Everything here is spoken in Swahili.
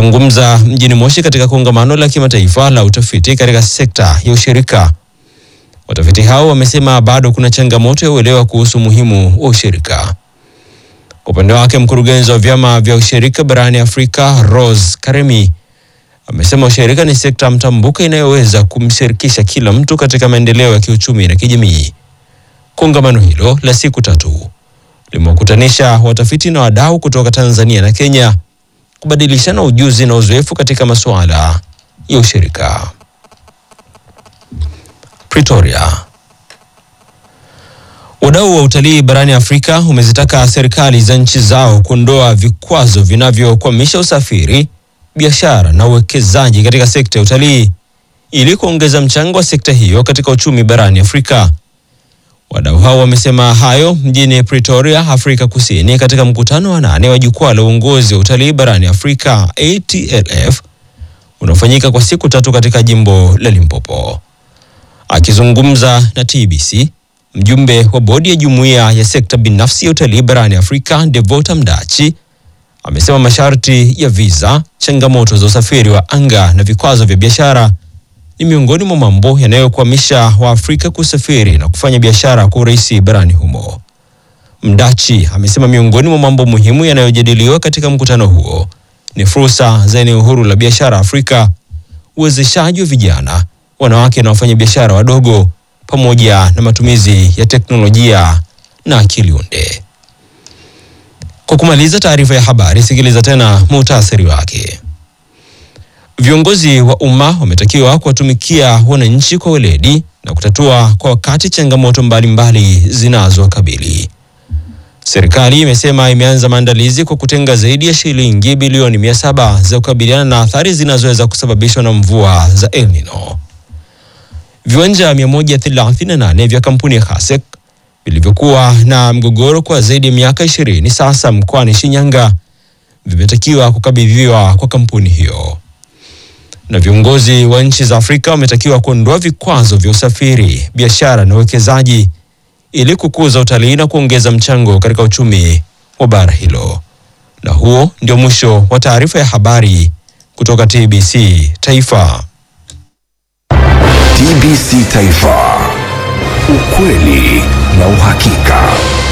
Akizungumza mjini Moshi katika kongamano la kimataifa la utafiti katika sekta ya ushirika, watafiti hao wamesema bado kuna changamoto ya uelewa kuhusu umuhimu wa ushirika. Kwa upande wake, mkurugenzi wa vyama vya ushirika barani Afrika Rose Karemi amesema ushirika ni sekta mtambuka inayoweza kumshirikisha kila mtu katika maendeleo ya kiuchumi na kijamii. Kongamano hilo la siku tatu limewakutanisha watafiti na wadau kutoka Tanzania na Kenya kubadilishana ujuzi na uzoefu katika masuala ya ushirika. Pretoria. Wadau wa utalii barani Afrika umezitaka serikali za nchi zao kuondoa vikwazo vinavyokwamisha usafiri, biashara na uwekezaji katika sekta ya utalii ili kuongeza mchango wa sekta hiyo katika uchumi barani Afrika. Wadau hao wamesema hayo mjini Pretoria, Afrika Kusini, katika mkutano wa nane wa jukwaa la uongozi wa utalii barani Afrika ATLF unaofanyika kwa siku tatu katika jimbo la Limpopo. Akizungumza na TBC, mjumbe wa bodi ya jumuiya ya sekta binafsi ya utalii barani Afrika Devota Mdachi amesema masharti ya visa, changamoto za usafiri wa anga na vikwazo vya biashara ni miongoni mwa mambo yanayokwamisha Waafrika kusafiri na kufanya biashara kwa urahisi barani humo. Mdachi amesema miongoni mwa mambo muhimu yanayojadiliwa katika mkutano huo ni fursa za eneo huru la biashara Afrika, uwezeshaji wa vijana, wanawake na wafanyabiashara wadogo, pamoja na matumizi ya teknolojia na akili unde. Kwa kumaliza taarifa ya habari, sikiliza tena muhtasari wake. Viongozi wa umma wametakiwa kuwatumikia wananchi kwa weledi na kutatua kwa wakati changamoto mbalimbali zinazowakabili. Serikali imesema imeanza maandalizi kwa kutenga zaidi ya shilingi bilioni mia saba za kukabiliana na athari zinazoweza kusababishwa na mvua za El Nino. Viwanja 138 vya kampuni ya Hasek vilivyokuwa na mgogoro kwa zaidi ya miaka 20 sasa mkoani Shinyanga vimetakiwa kukabidhiwa kwa kampuni hiyo na viongozi wa nchi za Afrika wametakiwa kuondoa vikwazo vya usafiri, biashara na uwekezaji ili kukuza utalii na kuongeza mchango katika uchumi wa bara hilo. Na huo ndio mwisho wa taarifa ya habari kutoka TBC Taifa. TBC Taifa, ukweli na uhakika.